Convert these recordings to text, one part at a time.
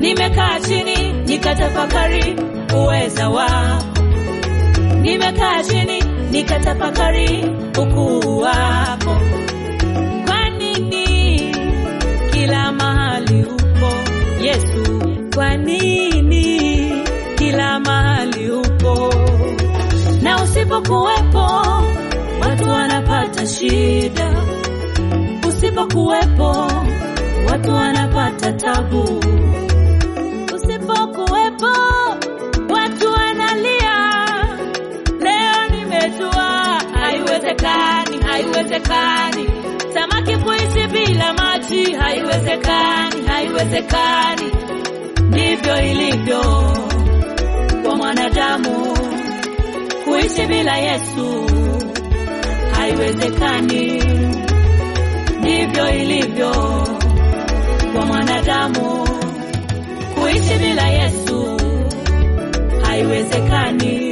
Nimekaa chini nikatafakari uweza wako, nimekaa chini nikatafakari ukuu wako. Kwa nini kila mahali upo Yesu? Kwa nini kila mahali upo na usipokuwepo watu wanapata shida, usipokuwepo watu wanapata tabu, usipokuwepo watu wanalia. Leo nimejua haiwezekani, haiwezekani samaki kuishi bila maji, haiwezekani, haiwezekani. Ndivyo ilivyo kwa mwanadamu kuishi bila Yesu haiwezekani. Ndivyo ilivyo kwa mwanadamu kuishi bila Yesu haiwezekani.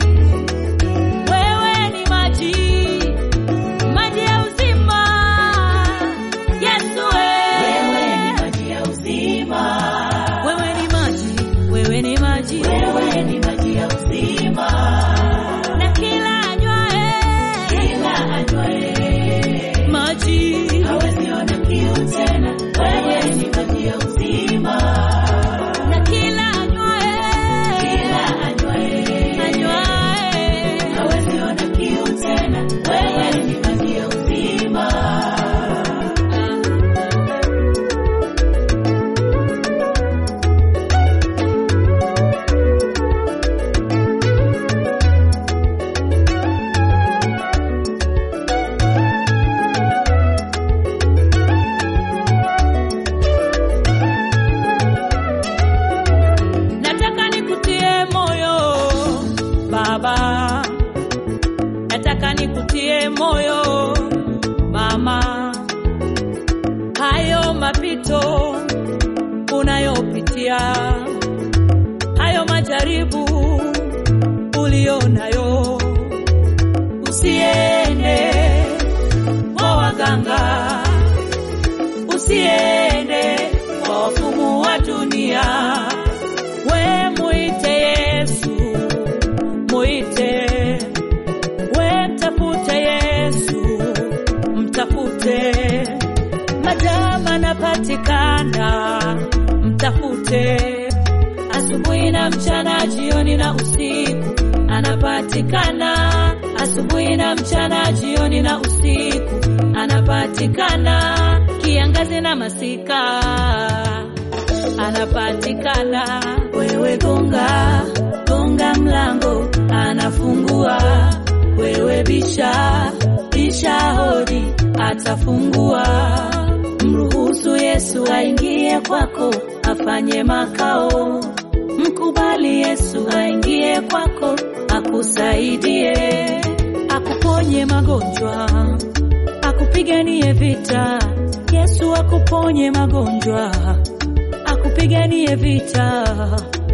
Wewe ni maji, maji ya uzima. Yesu wewe ni maji ya uzima. Wewe ni maji, wewe ni maji, wewe ni maji ya uzima. Na kila anywae, kila anywae maji hawezi ona kiu tena. Wewe ni maji ya uzima. Na kila anywae, kila anywae, anywae hawezi ona kiu tena. Wewe ni maji ya uzima. Nataka nikutie moyo baba, nataka nikutie moyo mama. Hayo mapito unayopitia, hayo majaribu ulionayo, usiende kwa waganga, usiende kwa wafumu wa dunia we muite Yesu, muite we mtafute Yesu, mtafute madama anapatikana, mtafute asubuhi na mchana, jioni na usiku, anapatikana asubuhi na mchana, jioni na usiku, anapatikana kiangazi na masika anapatikana. Wewe gonga gonga mlango, anafungua. Wewe bisha bisha hodi, atafungua. Mruhusu Yesu aingie kwako, afanye makao. Mkubali Yesu aingie kwako, akusaidie, akuponye magonjwa, akupiganie vita. Yesu akuponye magonjwa akupiganie vita,